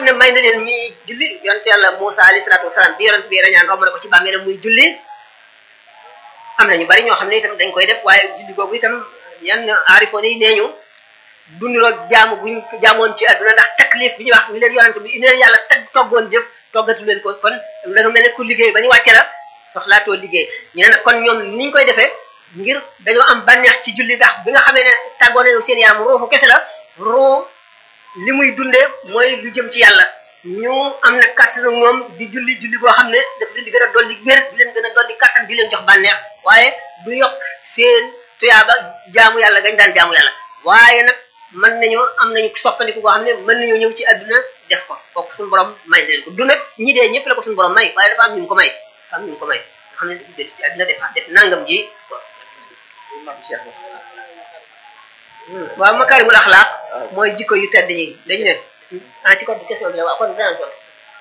ne may na leen ñuy julli yonent yàlla Musa alayhi salaatu wasalaam bi yonent bi rañaan romb na ko ci bàmmeelam muy julli am na ñu bari ñoo xam ne itam dañ koy def waaye julli boobu itam ñenn aarifoon yi nee ñu dunduroog jaamu buñ jaamoon ci àdduna ndax taklif bi ñuy wax ñu leen yonent bi ñu leen yàlla teg toggoon jëf toggatu leen ko kon da nga mel ne ku liggéey ba ñu wàcce la soxlaatoo liggéey ñu ne nag kon ñoom niñ koy defee ngir dañoo am bànneex ci julli ndax bi nga xamee ne tàggoo nañu seen yaram ruuxu kese la ruu li muy dundee mooy lu jëm ci yàlla ñu am na kàttanu ñoom di julli julli boo xam ne daf leen di gën a dolli wér di leen gën a dolli kàttan di leen jox bànneex waaye du yokk seen tuyaaba jaamu yàlla gañ daan jaamu yàlla waaye nag mën nañoo am nañu soppandiku koo xam ne mën nañoo ñëw ci àdduna def ko kooku suñu borom may na leen ko du nag ñi dee ñëpp la ko suñu borom may waaye dafa am ñu ko may dafa am ñu ko may nga xam ne dafa dellu ci àdduna def def nangam ji waaw makaarimul axlaaq mooy jikko yu tedd yi dañ ne ah ci code question bi la waaw kon dinaa ko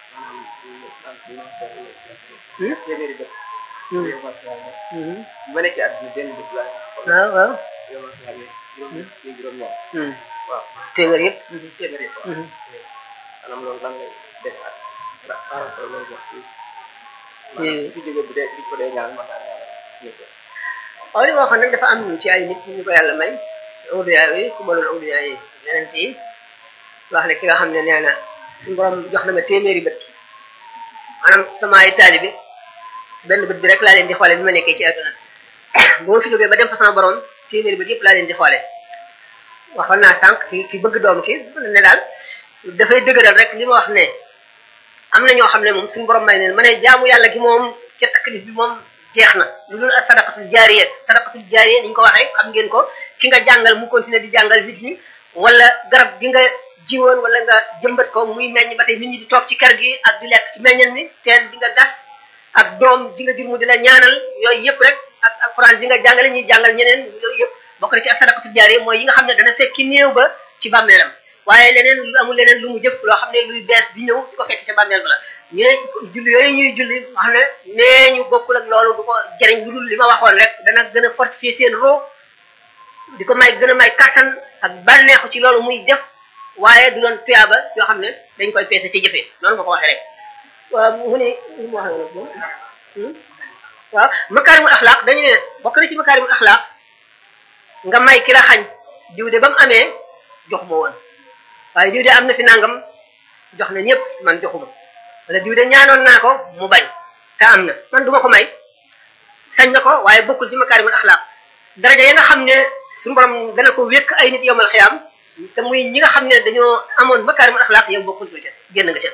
ma nekk àdduna benn bés laa waaw waaw yow ma xam ne juróom ci juróom ñaar waaw téeméer yëpp téeméer yi quoi maanaam loolu lan lay def ak par rapport loolu wax ci maanaam ci jóge bi de bi ko dee ñaan ma naa ñaan ñu ko waaw li ma waxoon nag dafa am ci ay nit ñu ko yàlla may awliya yi ku mënoon awliya yi yeneen yi wax ne ki nga xam ne nee na suñu borom jox na ma téeméeri bët maanaam sama ay taalibi benn bët bi rek laa leen di xoole bi ma nekkee ci àdduna bu ma fi jógee ba dem fa sama borom téeméeri bët yëpp laa leen di xoole waxoon naa sànq ki ki bëgg doom ki ne daal dafay dëgëral rek li ma wax ne am na ñoo xam ne moom suñu borom may neen ma ne jaamu yàlla gi moom ca taklif bi moom jeex na lu dul sadaqatul jaariya sadaqatul jaariya ni ñu ko waxee xam ngeen ko ki nga jàngal mu continuer di jàngal nit ñi wala garab gi nga jiwoon wala nga jëmbat ko muy meññ ba tey nit ñi di toog ci kër gi ak di lekk ci meññan mi teen bi nga gas ak doom ji nga jur mu di la ñaanal yooyu yëpp rek ak alquran bi nga jàngale ñuy jàngal ñeneen yooyu yëpp bokk na ci sadaqatul jaariya mooy yi nga xam ne dana fekki néew ba ci bàmmeelam waaye leneen lu amul leneen lu mu jëf loo xam ne luy bees di ñëw di ko fekk ca bàmmeel ba la ñu ne julli yooyu ñuy julli xam ne nee ñu bokkul ak loolu du ko jëriñ lu dul li ma waxoon rek dana gën a fortifier seen roo di ko may gën a may kattan ak bànneexu ci loolu muy def waaye du doon tuyaaba yoo xam ne dañ koy peese ci jëfee noonu nga ko waxee rek waaw mu ne li mu wax noonu waaw makaarimul axlaaq dañu ne bokk na ci makaarimul axlaaq nga may ki la xañ diw de ba mu amee jox ma woon waaye diw de am na fi nangam jox na ñëpp man joxuma wala diw de ñaanoon naa ko mu bañ te am na man duma ko may sañ na ko waaye bokkul ci makaarimul axlaaq daraja ya nga xam ne suñu borom dana ko wékk ay nit yowmal xiyaam te muy ñi nga xam ne dañoo amoon makaarimul axlaaq yow bokkul ca génn nga ca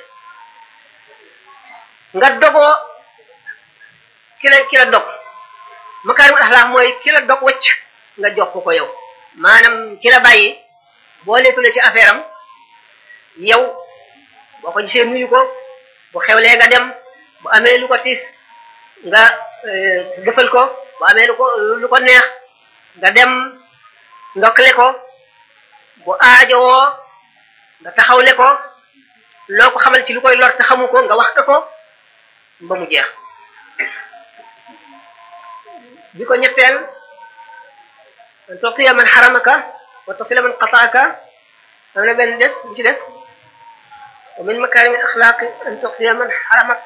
nga dogoo ki la ki la dog makaarimul axlaaq mooy ki la dog wacc nga jox ko ko yow maanaam ki la bàyyi boo leetule ci affaire am yow boo ko gisee nuyu ko bu xewlee nga dem bu amee lu ko tiis nga defal ko bu amee lu ko lu ko neex nga dem ndokkale ko bu aajowoo nga taxawle ko loo ko xamal ci lu koy lor te xamu ko nga wax ko ko ba mu jeex bi ko ñetteel an tuqiya man xaramaka wa tasila man qataaka am na benn des bu ci des wa min makarimi axlaaqi an tuqiya man xaramak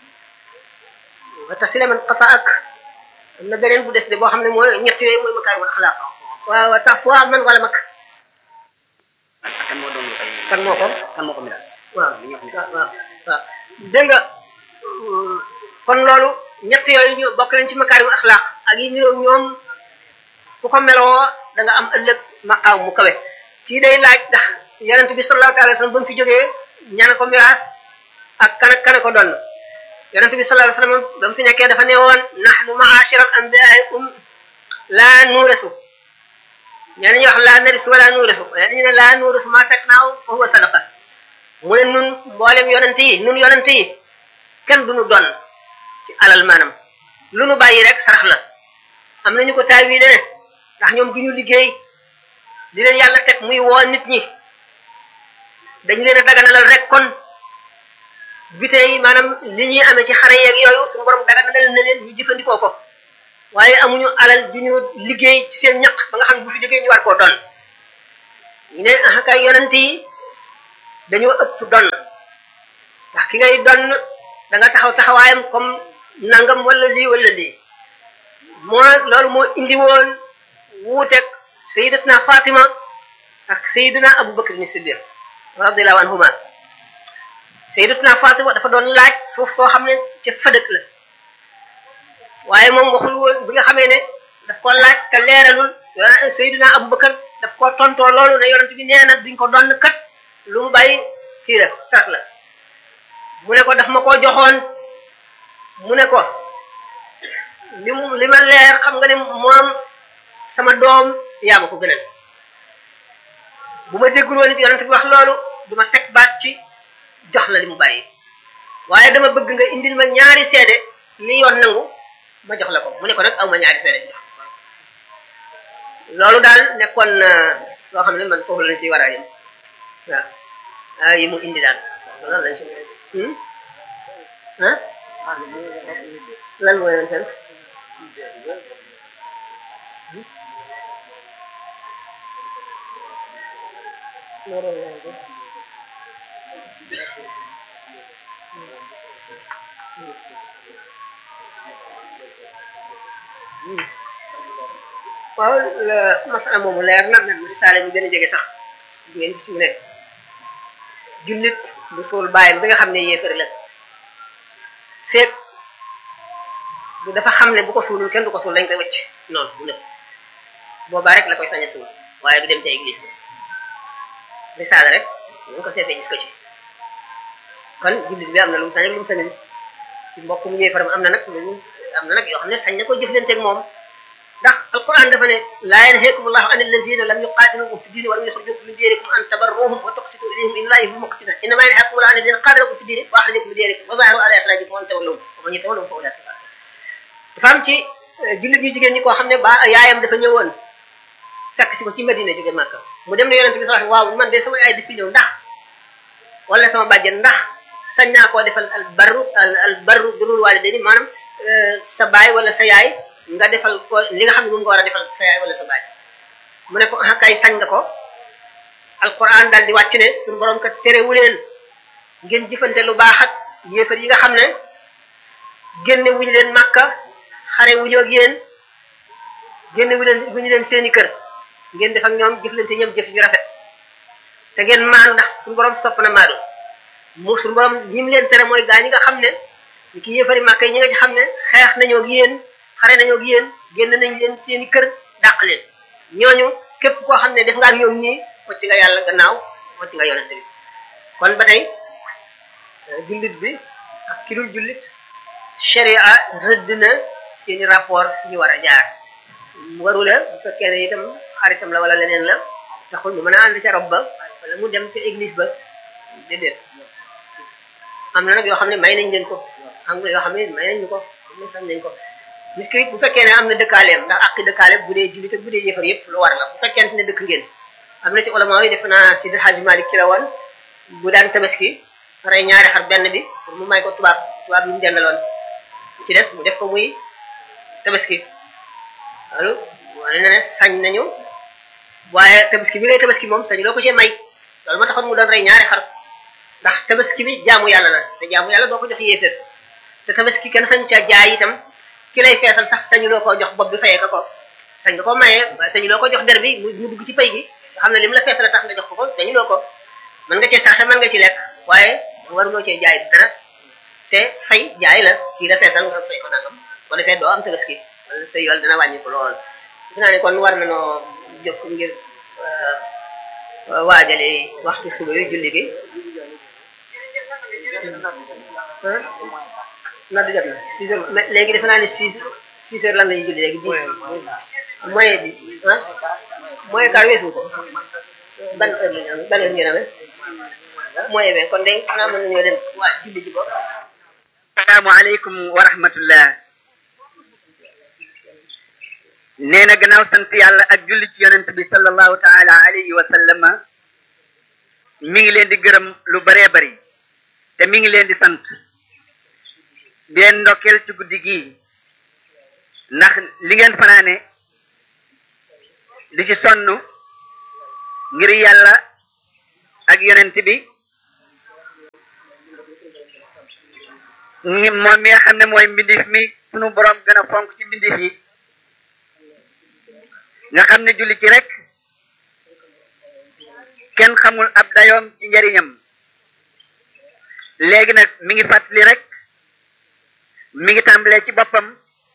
wa tasila man qataak am na beneen bu des de boo xam ne mooy ñett yooyu mooy makarimi axlaaq waaw wa tax waa man wala mak kan moo doon kan moo ko kan moo ko miraas waaw li ñuy wax waaw waaw waaw dégg nga kon loolu ñett yooyu ñu bokk nañ ci makaarimul axlaaq ak yi ñu ñoom ku ko meloo da nga am ëllëg maqaam mu kawe ci day laaj ndax yonent bi sallallahu alayhi wa sallam ba mu fi jógee ñana ko miraas ak kan ak kan ko doon yonent bi sallallahu alayhi wa sallam ba mu fi nekkee dafa ne woon nahnu ma'ashiral anbiya'i um laa nuurasu ñenn ñi wax laa narisu wala nuurasu ñenn ñi ne laa nuurasu maa fekk naaw fa huwa sadaqa mu ne nun mboolem yonent yi nun yonent yi kenn duñu doon ci alal maanaam lu nu bàyyi rek sarax la am nañu ko taawile ndax ñoom duñu liggéey di leen yàlla teg muy woo nit ñi dañu leen a daganalal rek kon bite yi maanaam li ñuy amee ci xare yeeg yooyu suñu borom daganalal na leen ñu jëfandikoo ko waaye amuñu alal ju ñu liggéey ci seen ñaq ba nga xam ne bu fi jógee ñu war koo doon ñu ne ah kay yonent yi dañoo ëpp doon ki ngay donn da nga taxaw taxawaayam comme nangam wala lii wala lii moo loolu moo indi woon wuuteeg sayidatna Fatima ak sayiduna Abu Bakr ni Siddiq radiyallahu anhuma sayidatna Fatima dafa doon laaj suuf soo xam ne ca fëdëk la waaye moom waxul woon bi nga xamee ne daf ko laaj te leeralul sayiduna Abu Bakr daf ko tontoo loolu ne yonent bi nee na duñ ko donn kat lu mu bàyyi kii la sax la mu ne ko daf ma koo joxoon mu ne ko li mu li ma leer xam nga ne moom sama doom yaa ma ko gënal bu ma déggul woon it yonent bi wax loolu du ma teg baat ci jox la li mu bàyyi waaye dama bëgg nga indil ma ñaari seede li yoon nangu ma jox la ko mu ne ko nag aw ma ñaari seede jox loolu daal nekkoon loo xam ne man foofu lañ ciy war a yem waaw ah yi mu indi daal loolu lañ si ah lan mooy yoon seen waaw masala moomu leer na même risaale bi gën a jege sax ngeen ci mu ne jullit bu suul bàyyam bi nga xam ne yéefar la feeg bu dafa xam ne bu ko suulul kenn du ko suul dañ koy wëcc noonu bu nëb boobaa rek la koy sañ a suul waaye du dem ca église bi risaale rek ñu ko seetee gis ko ci kon jullit bi am na lu mu sañ ak lu mu sañul ci mbokk mu yéefaram am na nag lu am na nag yoo xam ne sañ na ko jëflanteeg moom ndax alquran dafa ne laa yanhaakum allahu an allazina lam yuqatilukum fi dini wa lam yukhrijukum min diyarikum an tabarruhum wa tuqsitu ilayhim inna allaha yuhibbul muqsitin innama yanhaakum allahu an allazina qatalakum fi dini wa akhrajakum min diyarikum wa zaharu ala ikhrajikum an tawallahum wa man yatawallahum fa ulaika dafa am ci jullit ñu jigéen ñi koo xam ne ba yaayam dafa ñëwoon fekk si ko ci Madina jóge Màkka mu dem ne yonente bi sallallahu waaw man de sama yaay dafi ñëw ndax wala sama bàjjen ndax sañ naa koo defal al barru al barru birrul walidayni maanaam sa baay wala sa yaay nga defal ko li nga xam ne moom nga war a defal sa yaay wala sa baay mu ne ko ah kay sañ nga ko alquran daal di wàcc ne suñu borom kat terewu leen ngeen jëfante lu baax ak yéefar yi nga xam ne génne wuñu leen màkka xare wuñu ak yéen génne wu leen wuñu leen seeni kër ngeen def ak ñoom jëflante ñoom jëf yu rafet te ngeen maanu ndax suñu borom sopp na maanu mu suñu borom ñi mu leen tere mooy gaa ñi nga xam ne ñi ki yéefari màkka yi ñi nga ci xam ne xeex nañoo ak yéen xare nañoo ak yéen génn nañ leen seeni kër dàq leen ñooñu képp koo xam ne def nga ak ñoom nii wacc nga yàlla gannaaw wacc nga yonente bi kon ba tey jullit bi ak ki dul jullit sharia rëdd na seeni rapport ñu war a jaar waru la bu fekkee ne itam xaritam la wala leneen la taxul ñu mën a ànd ca rob ba wala mu dem ca église ba déedéet am na nag yoo xam ne may nañ leen ko am na yoo xam ne may nañ ñu ko am na sañ nañ ko nit ki bu fekkee ne am na dëkkaaleem ndax ak dëkkaale bu dee jullit ak bu dee yëfar yëpp lu war la bu fekkente ne dëkk ngeen am na ci ulama yi def naa si Hajj Malik ki la woon bu daan tabaski rey ñaari xar benn bi pour mu may ko tubaab tubaab yi mu dendaloon ci des mu def ko muy tabaski loolu wane na ne sañ nañu waaye tabaski bi ngay tabaski moom sañ loo ko cee may loolu moo taxoon mu doon rey ñaari xar ndax tabaski bi jaamu yàlla la te jaamu yàlla doo ko jox yéeféer te tabaski kenn sañ ca jaay itam ki lay feesal sax sañu loo ko jox bopp bi fayee ko ko sañ nga ko mayee waaye sañu loo ko jox der bi mu dugg ci pay gi nga xam ne li mu la feesal tax nga jox ko ko sañu loo ko mën nga cee saxe mën nga ci lekk waaye waruloo cee jaay dara te fay jaay la kii la feesal nga fay ko nangam ko defee doo am tabaski wala sa yool dina wàññi ko lool dinaa ne kon war na noo jokk ngir waajale waxtu suba yu julli gi na du jot na six heures mais léegi defe naa ne six six heures lan la ñuy julli léegi dix moyen di ah moyen quart weesu ko ban heure la ñu am ban heure ngeen amee moyen vingt kon de xanaa mën nañoo dem waa julli ji ko asalaamaaleykum wa rahmatullah nee na gannaaw sant yàlla ak julli ci yonent bi sallallahu taala alayhi wa sallama mi ngi leen di gërëm lu baree bari te mi ngi leen di sant di leen ndokkeel ci guddi gii ndax li ngeen fanaane di ci sonn ngir yàlla ak yonent bi ngi moom mi nga xam ne mooy mbindif mi sunu borom gën a fonk ci mbindif yi nga xam ne julli ci rek kenn xamul ab dayoom ci njariñam léegi nag mi ngi fàttali rek mi ngi tàmbalee ci boppam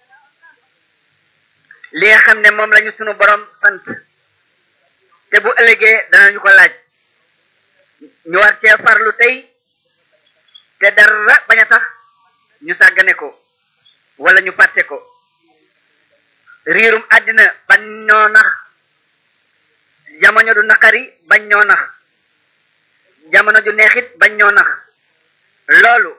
li nga xam ne moom lañu sunu borom sant te bu ëllëgee danañu ko laaj ñu war cee farlu tey te dara bañ a tax ñu sàggane ko wala ñu fàtte ko riirum àddina bañ ñoo nax jamono du naqari bañ ñoo nax jamono ju neexit bañ ñoo nax loolu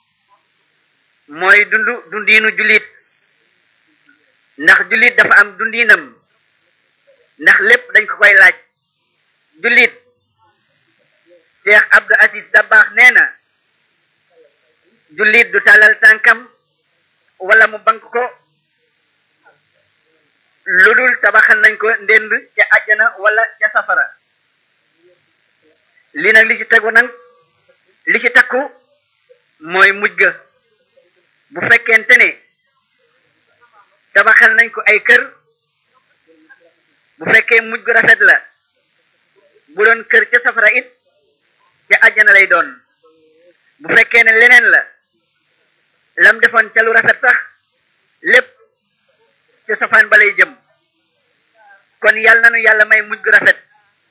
mooy dundu dundiinu jullit ndax jullit dafa am dundiinam ndax lépp dañ ko koy laaj jullit Cheikh Abdou Aziz Dabakh nee na jullit du tàllal tànkam wala mu bank ko lu dul tabaxal nañ ko ndend ca àjjana wala ca safara li nag li ci tegu nag li ci takku mooy mujj ga bu fekkente ne tabaxal nañ ko ay kër bu fekkee mujj gu rafet la bu doon kër ca safara it ca àjjana lay doon bu fekkee ne leneen la lam defoon ca lu rafet sax lépp ca safaan ba lay jëm kon yàlla nanu yàlla may mujj gu rafet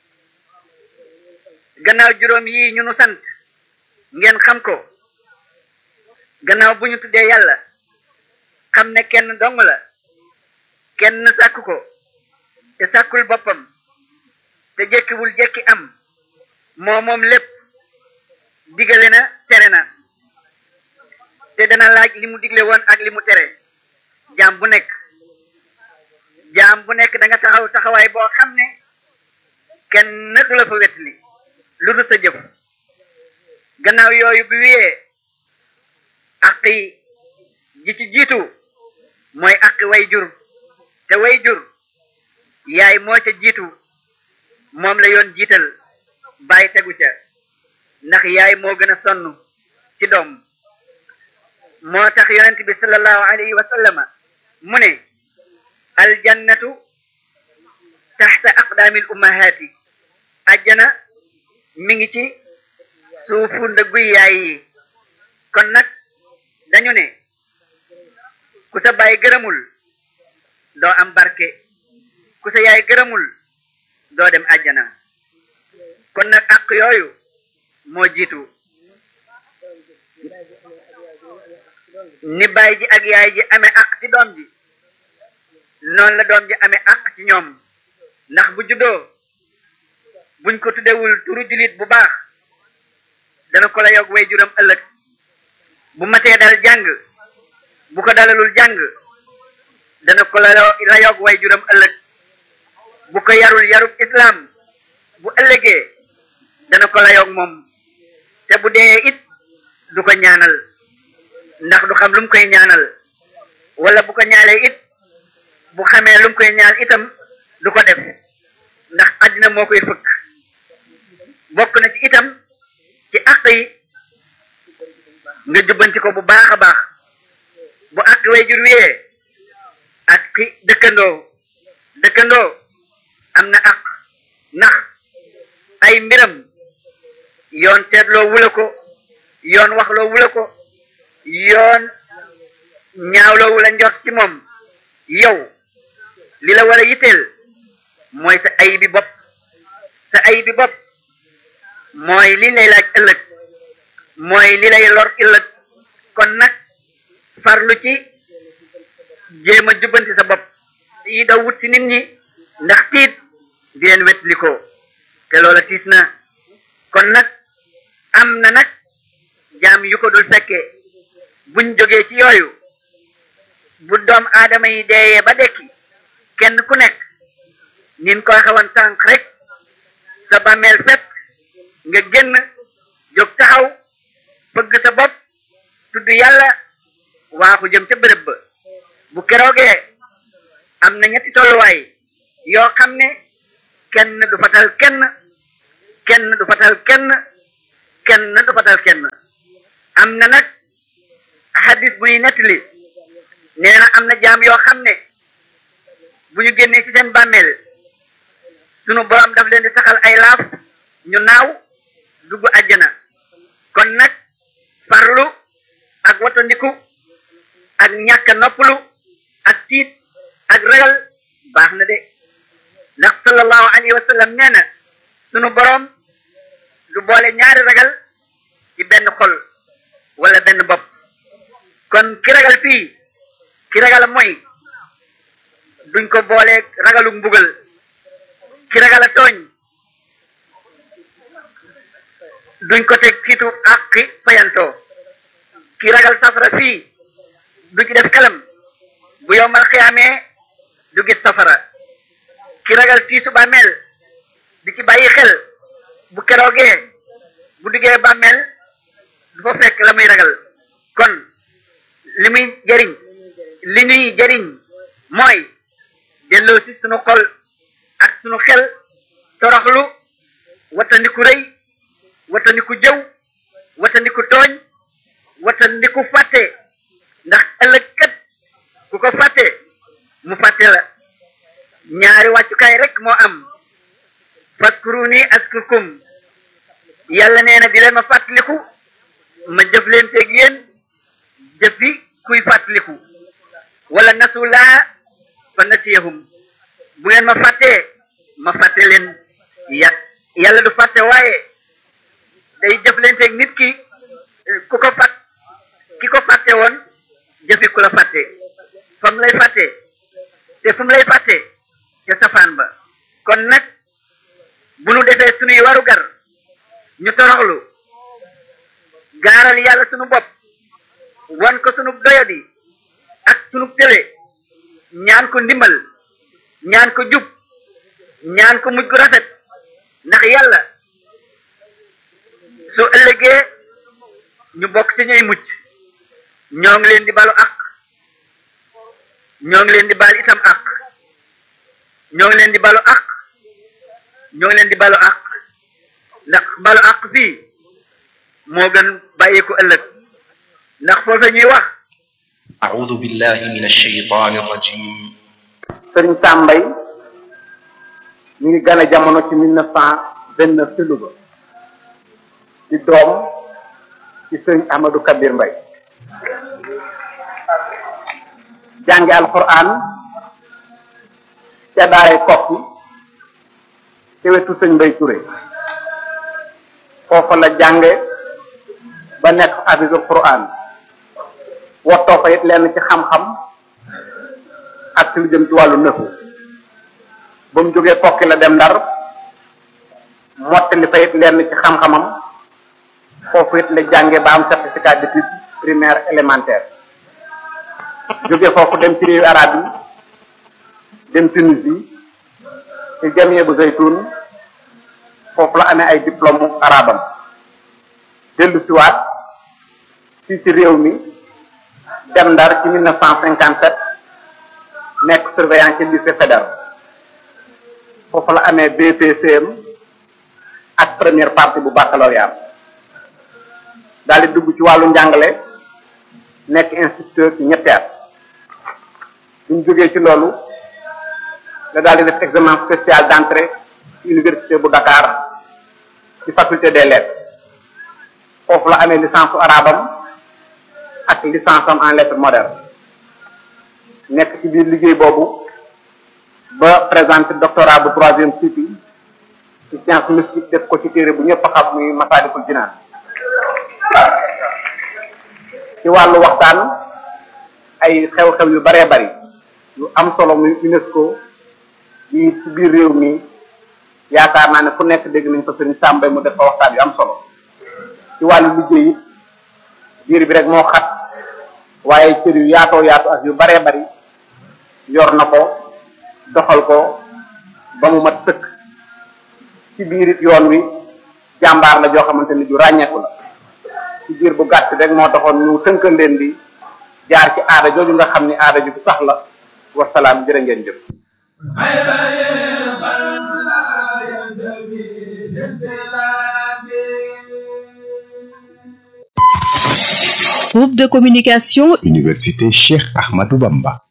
gannaaw juróom yi ñu nu sant ngeen xam ko gannaaw bu ñu tuddee yàlla xam ne kenn dong la kenn sàkk ko te sàkkul boppam te jekkiwul jekki am moo moom lépp digale na tere na te dana laaj li mu digle woon ak li mu tere jaam bu nekk jaam bu nekk da nga taxaw taxawaay boo xam ne kenn du la fa wetli lu du sa jëf gannaaw yooyu bi wiyee aq yi ji ci jiitu mooy aqi way jur te way jur yaay moo ca jiitu moom la yoon jiital bàyyi tegu ca ndax yaay moo gën a sonn ci doom moo tax yonent bi sallallahu alayhi wa sallama mu ne aljannatu taxta aqdaamil ummahaati ajjana mi ngi ci suufu ndëgguy yaay yi kon nag dañu ne ku sa baay gërëmul doo am barke ku sa yaay gërëmul doo dem àjjana kon nag àq yooyu moo jiitu ni baay ji ak yaay ji amee àq ci doom ji noonu la doom ji amee àq ci ñoom ndax bu juddoo buñ ko tuddewul turu julit bu baax dana ko la yog way juram ëllëg bu matee dal jàng bu ko dalalul jàng dana ko la la yog way juram ëllëg bu ko yarul yarub islam bu ëllëgee dana ko la yog moom te bu dee it du ko ñaanal ndax du xam lu mu koy ñaanal wala bu ko ñaalee it bu xamee lu mu koy ñaan itam du ko def ndax àddina moo koy fëkk bokk na ci itam ci àq yi nga jubbanti ko bu baax a baax bu àq way jur wiyee ak ki dëkkandoo dëkkandoo am na àq ndax ay mbiram yoon teetloo wula ko yoon waxloo wula ko yoon ñaawloo wula njort ci moom yow li la war a yitteel mooy sa ay bi bopp sa ay bi bopp mooy li lay laaj ëllëg mooy li lay lor ëllëg kon nag farlu ci jéem a jubbanti sa bopp yi daw wut ci nit ñi ndax tiit di leen wetli ko te loola tiis na kon nag am na nag jaam yu ko dul fekkee buñ jógee ci yooyu bu doom aadama yi deeyee ba dekki kenn ku nekk nin ko xawan tànk rek sa bàmmeel fet nga génn jóg taxaw bëgg sa bopp tudd yàlla waaxu jëm ca bërëb ba bu keroogee am na ñetti tolluwaay yoo xam ne kenn du fatal kenn kenn du fatal kenn kenn du fatal kenn am na nag hadis buy nettali nee na am na jaam yoo xam ne bu ñu génnee ci seen bàmmeel sunu borom daf leen di saxal ay laaf ñu naaw dugg àjjana kon nag farlu ak watandiku ak ñàkk a noppalu ak tiit ak ragal baax na de ndax sallallahu alayhi wa sallam nee na sunu borom du boole ñaari ragal ci benn xol wala benn bopp kon ki ragal fii ki ragal mooy duñ ko boole ragalu mbugal ki ragal a tooñ duñ ko teg kiitu àqi fayantoo ki ragal safara fii du ci def kalam bu yowmal xiyaamee du gis safara ki ragal tiisu bàmmeel di ci bàyyi xel bu keroogee bu duggee bàmmeel du fa fekk la muy ragal kon li muy jëriñ li ñuy jëriñ mooy delloo si sunu xol ak sunu xel toroxlu watandiku rëy watandiku jëw watandiku tooñ watandiku fàtte ndax ëllëg kat ku ko fàtte mu fàtte la ñaari wàccukaay rek moo am faskuruni askurkum yàlla nee na di leen ma fàttaliku ma jëf leen teeg yéen jëfi kuy fàttaliku wala nasulaa fa nasiyahum bu ngeen ma fàttee ma fàtte leen ya yàlla du fàtte waaye day jëf leen teeg nit ki ku ko fàtt ki ko fàtte woon jëfi ku la fàtte fa mu lay fàtte te fu mu lay fàtte te safaan ba kon nag bu nu defee sunuy waru gar ñu toroxlu gaaral yàlla sunu bopp wan ko sunu doyadi ak sunu tële ñaan ko ndimbal ñaan ko jub ñaan ko mujj gu rafet ndax yàlla su ëllëgee ñu bokk ci ñuy mucc ñoo ngi leen di balu ak ñoo ngi leen di bal itam ak ñoo ngi leen di balu ak ñoo ngi leen di balu ak ndax balu ak fii moo gën bàyyi ko ëllëg ndax foofa ñuy wax أعوذ بالله من الشيطان الرجيم sëriñ Sambay mi ngi gane jamono ci mille neuf cent vingt neuf ci Louga di doom ci sëriñ Ahmadou Kabir Mbay jànge alquran ca daaray kokki ci wetu sëñ Mbay Touré foofa la jànge ba nekk hafisul quran wottoo fa it lenn ci xam-xam ak ci lu jëm ci wàllu nëfu ba mu jógee kokki la dem ndar mottali fa it lenn ci xam-xamam foofu it la jànge ba am certificat d'études primaire élémentaire jóge foofu dem ci réewu arab yi dem Tunisie ci jamie bu zaytun foofu la amee ay diplôme arabam dellu siwaat fii ci réew mi dem ndar ci mille neuf cent cinquante sept nekk surveillant ci lycée fédéral foofu la amee BPCM ak première partie bu baccalauréat daal di dugg ci wàllu njàngale nekk instituteur ci ñetti at bu ñu jógee ci loolu la daal di def examen spécial d'entrée ci université bu Dakar ci faculté des lettres foofu la amee licence arabam ak licence am en lettres modernes nekk ci biir liggéey boobu ba présenté doctorat bu troisième cycle ci science mystique def ko ci téere bu ñëpp xam muy Masaalikul Jinaan ci wàllu waxtaan ay xew-xew yu baree bari yu am solo muy UNESCO yi ci biir réew mi yaakaar naa ne fu nekk dégg nañ ko sëriñ Sàmbay mu def fa waxtaan yu am solo ci wàllu liggéey it biir bi rek moo xat waaye cër yu yaatoo yaatu ak yu baree bari yor na ko doxal ko ba mu mat sëkk ci biir it yoon wi jàmbaar la joo xamante ni ju ràññeeku la ci biir bu gàtt rek moo taxoon ñu tënkal leen di jaar ci aada jooju nga xam ni aada ju sax la wasalaam jërë ngeen jëf Groupe de communication Université Cheikh Ahmadou Bamba